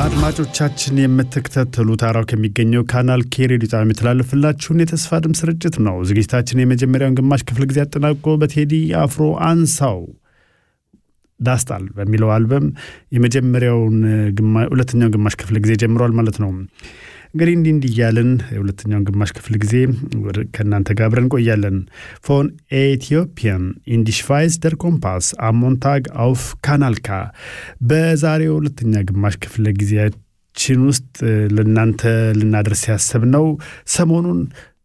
አድማጮቻችን የምትከታተሉት አራው ከሚገኘው ካናል ኬ ሬዲዮ ጣቢያ የሚተላለፍላችሁን የተስፋ ድምፅ ስርጭት ነው። ዝግጅታችን የመጀመሪያውን ግማሽ ክፍል ጊዜ አጠናቆ በቴዲ አፍሮ አንሳው ዳስጣል በሚለው አልበም የመጀመሪያውን ሁለተኛውን ግማሽ ክፍል ጊዜ ጀምሯል ማለት ነው። እንግዲህ እንዲህ እንዲህ እያልን የሁለተኛውን ግማሽ ክፍል ጊዜ ከእናንተ ጋር አብረን እንቆያለን። ፎን ኤቲዮፒያን ኢንዲሽቫይስ ደር ኮምፓስ አሞንታግ አውፍ ካናልካ በዛሬው ሁለተኛ ግማሽ ክፍለ ጊዜያችን ውስጥ ለእናንተ ልናደርስ ያሰብነው ሰሞኑን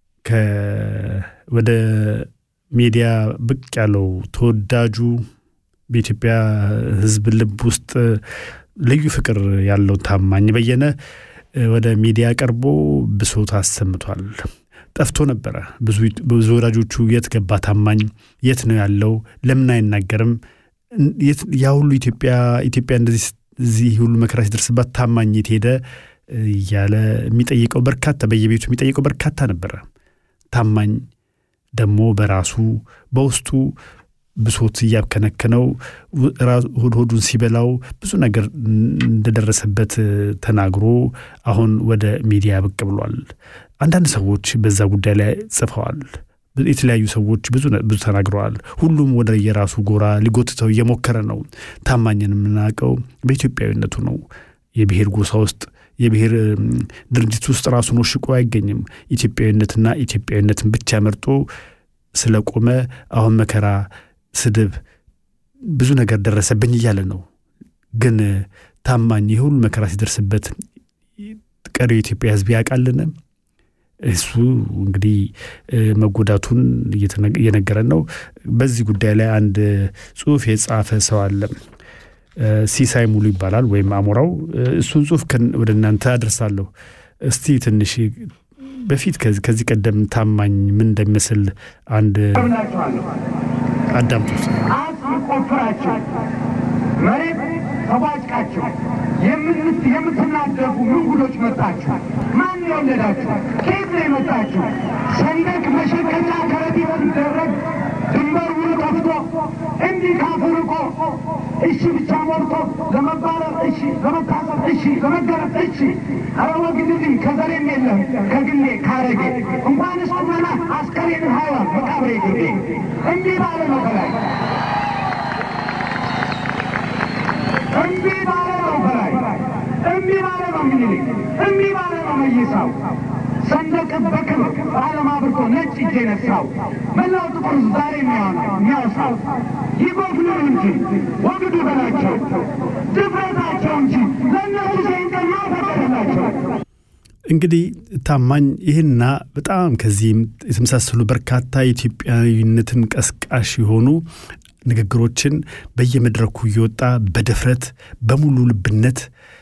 ወደ ሚዲያ ብቅ ያለው ተወዳጁ በኢትዮጵያ ሕዝብ ልብ ውስጥ ልዩ ፍቅር ያለው ታማኝ በየነ ወደ ሚዲያ ቀርቦ ብሶት አሰምቷል። ጠፍቶ ነበረ። ብዙ ወዳጆቹ የት ገባ ታማኝ? የት ነው ያለው? ለምን አይናገርም? ያ ሁሉ ኢትዮጵያ ኢትዮጵያ እንደዚህ እዚህ ሁሉ መከራ ሲደርስባት ታማኝ የት ሄደ? እያለ የሚጠይቀው በርካታ በየቤቱ የሚጠይቀው በርካታ ነበረ። ታማኝ ደግሞ በራሱ በውስጡ ብሶት እያብከነከነው ሆድ ሆዱን ሲበላው ብዙ ነገር እንደደረሰበት ተናግሮ አሁን ወደ ሚዲያ ብቅ ብሏል። አንዳንድ ሰዎች በዛ ጉዳይ ላይ ጽፈዋል። የተለያዩ ሰዎች ብዙ ብዙ ተናግረዋል። ሁሉም ወደ የራሱ ጎራ ሊጎትተው እየሞከረ ነው። ታማኝን የምናውቀው በኢትዮጵያዊነቱ ነው። የብሔር ጎሳ ውስጥ የብሔር ድርጅት ውስጥ ራሱን ወሽቆ አይገኝም። ኢትዮጵያዊነትና ኢትዮጵያዊነትን ብቻ መርጦ ስለቆመ አሁን መከራ ስድብ፣ ብዙ ነገር ደረሰብኝ እያለ ነው። ግን ታማኝ የሁሉ መከራ ሲደርስበት ቀሪው የኢትዮጵያ ሕዝብ ያውቃልን? እሱ እንግዲህ መጎዳቱን እየነገረን ነው። በዚህ ጉዳይ ላይ አንድ ጽሑፍ የጻፈ ሰው አለ። ሲሳይ ሙሉ ይባላል ወይም አሞራው። እሱን ጽሑፍ ወደ እናንተ አድርሳለሁ። እስቲ ትንሽ በፊት ከዚህ ቀደም ታማኝ ምን እንደሚመስል አንድ አዳምጡት። ቆፍራችሁ መሬት ተቧጭቃችሁ የምትናደፉ ምንጉዶች መጣችሁ። ማን የወለዳችሁ? ከየት ነው የመጣችሁ? ሰንደቅ መሸከቻ ከረጢት ሲደረግ ድንበር ውሉ ጠፍቶ እንዲህ ካፉ ርቆ እሺ ብቻ ሞልቶ ለመባረር እሺ፣ ለመታሰር እሺ፣ ለመገረፍ እሺ። ኧረ ወግድልኝ ከዘሬም የለም ከግሌ ካረጌ እንኳንስ ቁመና አስከሬን ሀይዋን መቃብሬ ግቤ እንዲህ ባለ ነው ከላይ እምቢ ባለ ነው ከላይ እምቢ ባለ ነው ምኒልክ እምቢ ባለ ነው መይሳው ሰንደቅ በክብር በዓለም አብርቶ ነጭ እጄ ነሳው መላው ጥቁር ዛሬ የሚያወሳው ይጎፍሉ እንጂ ወግዱ በላቸው ድፍረታቸው እንጂ ለእነሱ ሰይንቀና ፈቀደላቸው። እንግዲህ ታማኝ ይህና በጣም ከዚህም የተመሳሰሉ በርካታ የኢትዮጵያዊነትን ቀስቃሽ የሆኑ ንግግሮችን በየመድረኩ እየወጣ በድፍረት በሙሉ ልብነት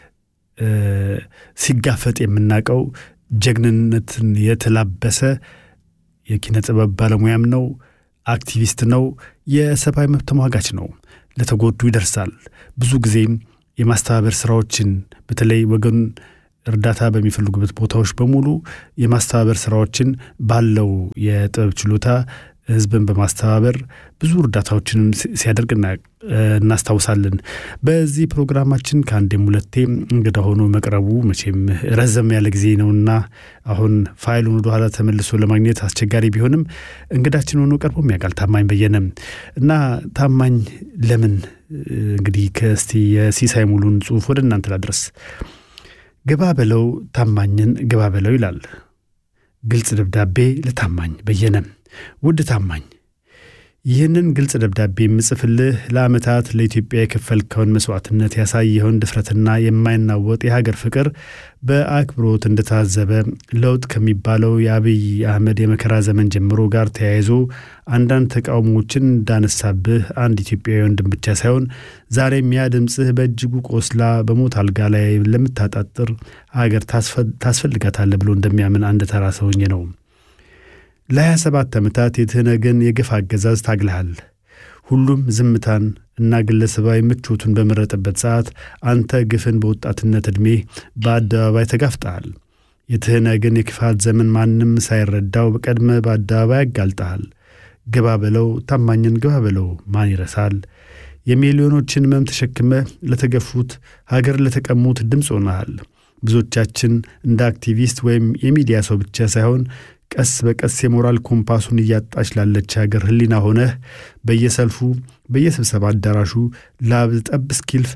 ሲጋፈጥ የምናውቀው ጀግንነትን የተላበሰ የኪነ ጥበብ ባለሙያም ነው። አክቲቪስት ነው። የሰብአዊ መብት ተሟጋች ነው። ለተጎዱ ይደርሳል። ብዙ ጊዜም የማስተባበር ስራዎችን በተለይ ወገን እርዳታ በሚፈልጉበት ቦታዎች በሙሉ የማስተባበር ስራዎችን ባለው የጥበብ ችሎታ ህዝብን በማስተባበር ብዙ እርዳታዎችንም ሲያደርግ እናስታውሳለን። በዚህ ፕሮግራማችን ከአንዴም ሁለቴ እንግዳ ሆኖ መቅረቡ መቼም ረዘም ያለ ጊዜ ነውና አሁን ፋይሉን ወደኋላ ተመልሶ ለማግኘት አስቸጋሪ ቢሆንም እንግዳችን ሆኖ ቀርቦም ያውቃል ታማኝ በየነም እና ታማኝ ለምን እንግዲህ ከእስቲ የሲሳይ ሙሉን ጽሑፍ ወደ እናንተ ላድረስ። ግባ በለው ታማኝን ግባ በለው ይላል ግልጽ ደብዳቤ ለታማኝ በየነም ውድ ታማኝ ይህንን ግልጽ ደብዳቤ የምጽፍልህ ለዓመታት ለኢትዮጵያ የከፈልከውን መስዋዕትነት ያሳየኸውን ድፍረትና የማይናወጥ የሀገር ፍቅር በአክብሮት እንደታዘበ ለውጥ ከሚባለው የአብይ አህመድ የመከራ ዘመን ጀምሮ ጋር ተያይዞ አንዳንድ ተቃውሞዎችን እንዳነሳብህ አንድ ኢትዮጵያዊ ወንድም ብቻ ሳይሆን ዛሬም ያ ድምፅህ በእጅጉ ቆስላ በሞት አልጋ ላይ ለምታጣጥር ሀገር ታስፈልጋታለህ ብሎ እንደሚያምን አንድ ተራ ሰውኝ ነው። ለሀያ ሰባት ዓመታት የትህነግን የግፍ አገዛዝ ታግልሃል። ሁሉም ዝምታን እና ግለሰባዊ ምቾቱን በመረጠበት ሰዓት አንተ ግፍን በወጣትነት ዕድሜ በአደባባይ ተጋፍጠሃል። የትህነግን የክፋት ዘመን ማንም ሳይረዳው በቀድመ በአደባባይ ያጋልጠሃል። ግባ በለው ታማኝን ግባ በለው ማን ይረሳል? የሚሊዮኖችን ሕመም ተሸክመ ለተገፉት ሀገር ለተቀሙት ድምፅ ሆነሃል። ብዙዎቻችን እንደ አክቲቪስት ወይም የሚዲያ ሰው ብቻ ሳይሆን ቀስ በቀስ የሞራል ኮምፓሱን እያጣች ላለች ሀገር ህሊና ሆነህ በየሰልፉ በየስብሰባ አዳራሹ ላብ ጠብ እስኪልፍ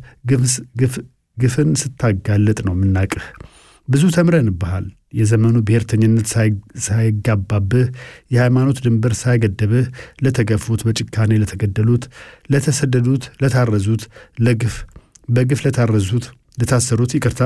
ግፍን ስታጋልጥ ነው የምናቅህ። ብዙ ተምረንብሃል። የዘመኑ ብሔርተኝነት ሳይጋባብህ፣ የሃይማኖት ድንበር ሳይገደብህ ለተገፉት፣ በጭካኔ ለተገደሉት፣ ለተሰደዱት፣ ለታረዙት፣ ለግፍ በግፍ ለታረዙት፣ ለታሰሩት ይቅርታ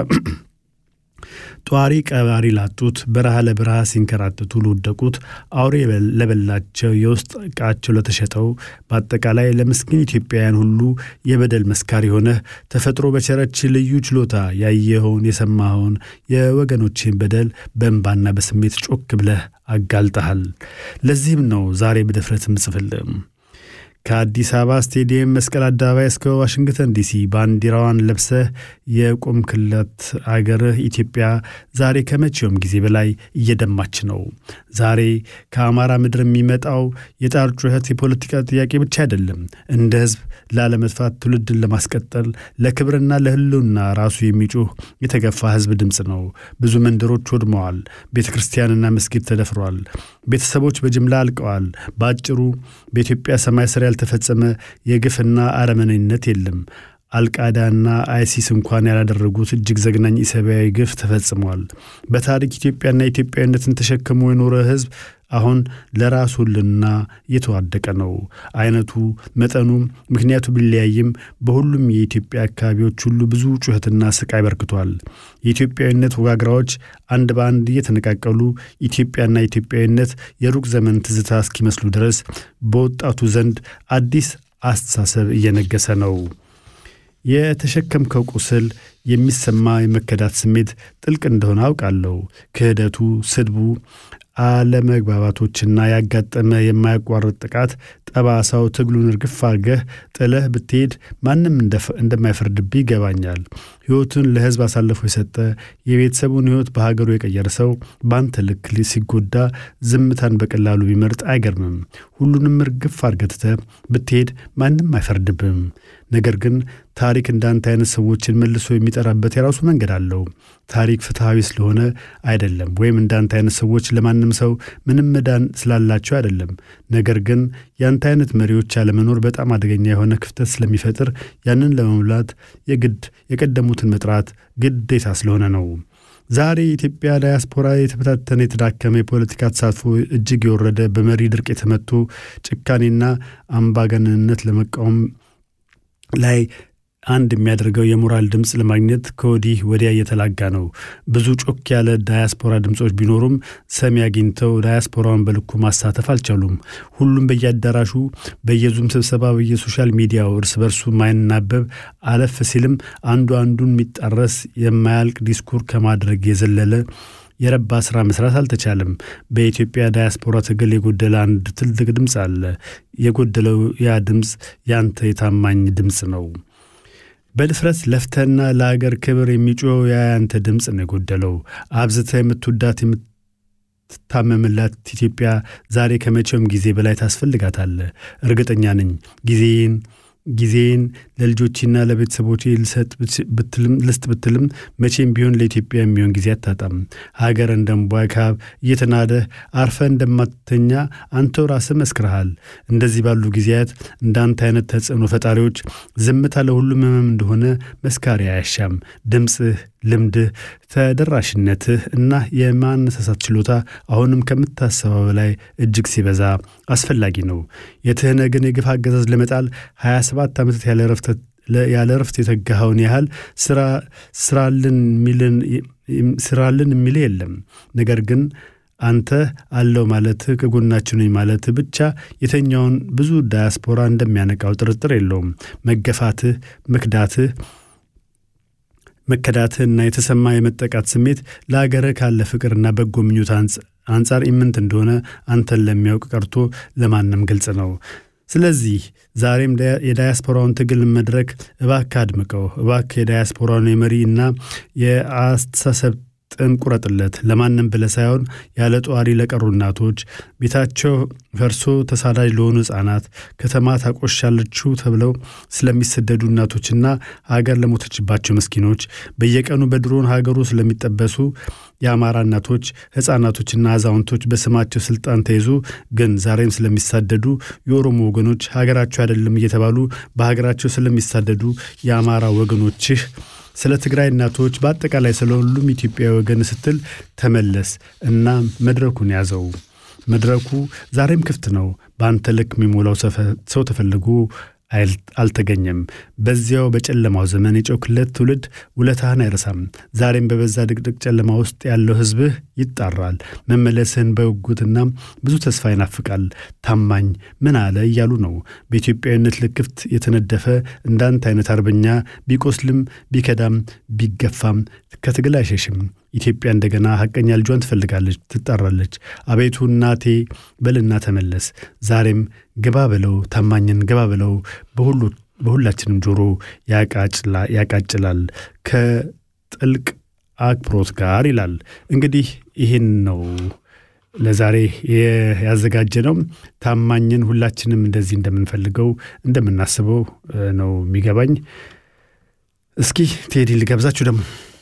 ጧሪ ቀባሪ ላጡት በረሃ ለበረሃ ሲንከራተቱ ለወደቁት አውሬ ለበላቸው የውስጥ ዕቃቸው ለተሸጠው በአጠቃላይ ለምስኪን ኢትዮጵያውያን ሁሉ የበደል መስካሪ ሆነህ ተፈጥሮ በቸረች ልዩ ችሎታ ያየኸውን የሰማኸውን የወገኖችን በደል በእንባና በስሜት ጮክ ብለህ አጋልጠሃል። ለዚህም ነው ዛሬ በድፍረት ምጽፍልም ከአዲስ አበባ ስቴዲየም መስቀል አደባባይ እስከ ዋሽንግተን ዲሲ ባንዲራዋን ለብሰህ የቆምክለት አገርህ ኢትዮጵያ ዛሬ ከመቼውም ጊዜ በላይ እየደማች ነው። ዛሬ ከአማራ ምድር የሚመጣው የጣር ጩኸት የፖለቲካ ጥያቄ ብቻ አይደለም። እንደ ሕዝብ ላለመጥፋት ትውልድን ለማስቀጠል ለክብርና ለሕልውና ራሱ የሚጮህ የተገፋ ሕዝብ ድምፅ ነው። ብዙ መንደሮች ወድመዋል። ቤተ ክርስቲያንና መስጊድ ተደፍሯል። ቤተሰቦች በጅምላ አልቀዋል። በአጭሩ በኢትዮጵያ ሰማይ ስር ያልተፈጸመ የግፍና አረመኔነት የለም። አልቃዳና አይሲስ እንኳን ያላደረጉት እጅግ ዘግናኝ ኢሰብአዊ ግፍ ተፈጽሟል። በታሪክ ኢትዮጵያና ኢትዮጵያዊነትን ተሸክሞ የኖረ ሕዝብ አሁን ለራሱ ሕልውና እየተዋደቀ ነው። አይነቱ፣ መጠኑ፣ ምክንያቱ ቢለያይም በሁሉም የኢትዮጵያ አካባቢዎች ሁሉ ብዙ ጩኸትና ስቃይ በርክቷል። የኢትዮጵያዊነት ወጋግራዎች አንድ በአንድ እየተነቃቀሉ ኢትዮጵያና ኢትዮጵያዊነት የሩቅ ዘመን ትዝታ እስኪመስሉ ድረስ በወጣቱ ዘንድ አዲስ አስተሳሰብ እየነገሰ ነው። የተሸከምከው ቁስል የሚሰማ የመከዳት ስሜት ጥልቅ እንደሆነ አውቃለሁ። ክህደቱ፣ ስድቡ፣ አለመግባባቶችና ያጋጠመ የማያቋርጥ ጥቃት ጠባሳው ትግሉን እርግፍ አድርገህ ጥለህ ብትሄድ ማንም እንደማይፈርድብህ ይገባኛል። ሕይወቱን ለሕዝብ አሳልፎ የሰጠ የቤተሰቡን ሕይወት በሀገሩ የቀየረ ሰው በአንተ ልክ ሲጎዳ ዝምታን በቀላሉ ቢመርጥ አይገርምም። ሁሉንም እርግፍ አድርገህ ትተህ ብትሄድ ማንም አይፈርድብህም። ነገር ግን ታሪክ እንዳንተ አይነት ሰዎችን መልሶ የሚጠራበት የራሱ መንገድ አለው። ታሪክ ፍትሐዊ ስለሆነ አይደለም፣ ወይም እንዳንተ አይነት ሰዎች ለማንም ሰው ምንም መዳን ስላላቸው አይደለም። ነገር ግን ያንተ አይነት መሪዎች ያለመኖር በጣም አደገኛ የሆነ ክፍተት ስለሚፈጥር ያንን ለመሙላት የግድ የቀደሙትን መጥራት ግዴታ ስለሆነ ነው። ዛሬ የኢትዮጵያ ዳያስፖራ የተበታተነ የተዳከመ የፖለቲካ ተሳትፎ እጅግ የወረደ በመሪ ድርቅ የተመቶ ጭካኔና አምባገነንነት ለመቃወም ላይ አንድ የሚያደርገው የሞራል ድምፅ ለማግኘት ከወዲህ ወዲያ እየተላጋ ነው። ብዙ ጮክ ያለ ዳያስፖራ ድምፆች ቢኖሩም ሰሚ አግኝተው ዳያስፖራውን በልኩ ማሳተፍ አልቻሉም። ሁሉም በየአዳራሹ፣ በየዙም ስብሰባ፣ በየሶሻል ሚዲያው እርስ በርሱ ማይናበብ አለፍ ሲልም አንዱ አንዱን የሚጣረስ የማያልቅ ዲስኩር ከማድረግ የዘለለ የረባ ስራ መስራት አልተቻለም። በኢትዮጵያ ዳያስፖራ ትግል የጎደለ አንድ ትልቅ ድምፅ አለ። የጎደለው ያ ድምፅ ያንተ የታማኝ ድምፅ ነው። በድፍረት ለፍተና ለአገር ክብር የሚጮኸው ያ ያንተ ድምፅ ነው የጎደለው። አብዝተ የምትወዳት የምትታመምላት ኢትዮጵያ ዛሬ ከመቼውም ጊዜ በላይ ታስፈልጋታለ። እርግጠኛ ነኝ ጊዜን ጊዜን ለልጆችና ለቤተሰቦች ልስጥ ብትልም መቼም ቢሆን ለኢትዮጵያ የሚሆን ጊዜ አታጣም። ሀገር እንደ እምቧይ ካብ እየተናደህ አርፈ እንደማትተኛ አንተው ራስህ መስክረሃል። እንደዚህ ባሉ ጊዜያት እንዳንተ አይነት ተጽዕኖ ፈጣሪዎች ዝምታ ለሁሉም ህመም እንደሆነ መስካሪ አያሻም። ድምፅህ፣ ልምድህ፣ ተደራሽነትህ እና የማነሳሳት ችሎታ አሁንም ከምታሰበው በላይ እጅግ ሲበዛ አስፈላጊ ነው። የትህነግን የግፍ አገዛዝ ለመጣል 27 ዓመታት ያለ ረፍት የተጋኸውን ያህል ስራልን የሚል የለም። ነገር ግን አንተ አለው ማለትህ ከጎናችን ነኝ ማለትህ ብቻ የተኛውን ብዙ ዳያስፖራ እንደሚያነቃው ጥርጥር የለውም። መገፋትህ፣ መክዳትህ መከዳትህና የተሰማ የመጠቃት ስሜት ለአገርህ ካለ ፍቅርና በጎ ምኞት አንጻር ኢምንት እንደሆነ አንተን ለሚያውቅ ቀርቶ ለማንም ግልጽ ነው። ስለዚህ ዛሬም የዳያስፖራውን ትግል መድረክ እባክህ አድምቀው። እባክህ የዳያስፖራውን የመሪ እና የአስተሳሰብ ጥንቁረጥለት ለማንም ብለ ሳይሆን ያለ ጧሪ ለቀሩ እናቶች፣ ቤታቸው ፈርሶ ተሳዳጅ ለሆኑ ሕፃናት፣ ከተማ ታቆሻለችው ተብለው ስለሚሰደዱ እናቶችና ሀገር ለሞተችባቸው ምስኪኖች፣ በየቀኑ በድሮን ሀገሩ ስለሚጠበሱ የአማራ እናቶች፣ ሕፃናቶችና አዛውንቶች በስማቸው ስልጣን ተይዞ ግን ዛሬም ስለሚሳደዱ የኦሮሞ ወገኖች ሀገራቸው አይደለም እየተባሉ በሀገራቸው ስለሚሳደዱ የአማራ ወገኖችህ ስለ ትግራይ እናቶች በአጠቃላይ ስለ ሁሉም ኢትዮጵያዊ ወገን ስትል ተመለስ እና መድረኩን ያዘው። መድረኩ ዛሬም ክፍት ነው። በአንተ ልክ የሚሞላው ሰው ተፈልጎ አልተገኘም። በዚያው በጨለማው ዘመን የጮክለት ትውልድ ውለታህን አይረሳም። ዛሬም በበዛ ድቅድቅ ጨለማ ውስጥ ያለው ሕዝብህ ይጣራል። መመለስህን በጉጉትና ብዙ ተስፋ ይናፍቃል። ታማኝ ምን አለ እያሉ ነው። በኢትዮጵያዊነት ልክፍት የተነደፈ እንዳንተ አይነት አርበኛ ቢቆስልም ቢከዳም ቢገፋም ከትግል አይሸሽም። ኢትዮጵያ እንደገና ሐቀኛ ልጇን ትፈልጋለች፣ ትጣራለች። አቤቱ እናቴ በልና ተመለስ። ዛሬም ግባ በለው፣ ታማኝን ግባ በለው። በሁላችንም ጆሮ ያቃጭላል ከጥልቅ አክብሮት ጋር ይላል። እንግዲህ ይህን ነው ለዛሬ ያዘጋጀ ነው። ታማኝን ሁላችንም እንደዚህ እንደምንፈልገው እንደምናስበው ነው የሚገባኝ። እስኪ ቴዲ ልጋብዛችሁ ደግሞ